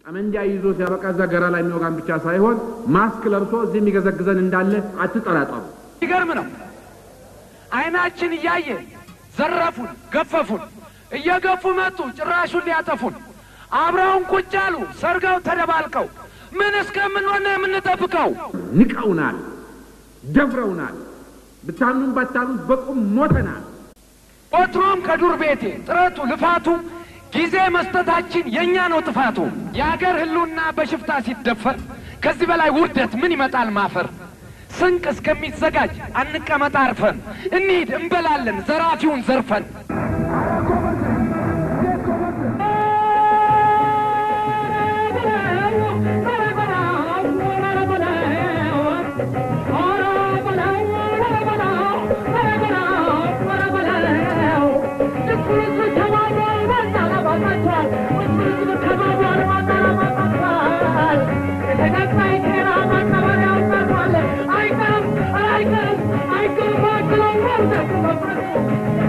ጠመንጃ ይዞ ሲያበቃ እዛ ገራ ላይ የሚወጋን ብቻ ሳይሆን ማስክ ለብሶ እዚህ የሚገዘግዘን እንዳለ አትጠራጠሩ። ይገርም ነው። አይናችን እያየ ዘረፉን፣ ገፈፉን፣ እየገፉ መጡ፣ ጭራሹን ሊያጠፉን። አብረውን ቁጭ አሉ፣ ሰርገው ተደባልቀው። ምን እስከምንሆን ነው የምንጠብቀው? ንቀውናል፣ ደፍረውናል። ብታምኑም ባታምኑት በቁም ሞተናል። ወትሮም ከዱር ቤቴ ጥረቱ ልፋቱ ጊዜ መስጠታችን የእኛ ነው ጥፋቱ። የአገር ሕልውና በሽፍታ ሲደፈር ከዚህ በላይ ውርደት ምን ይመጣል ማፈር። ስንቅ እስከሚዘጋጅ አንቀመጥ አርፈን፣ እንሂድ እንበላለን ዘራፊውን ዘርፈን። I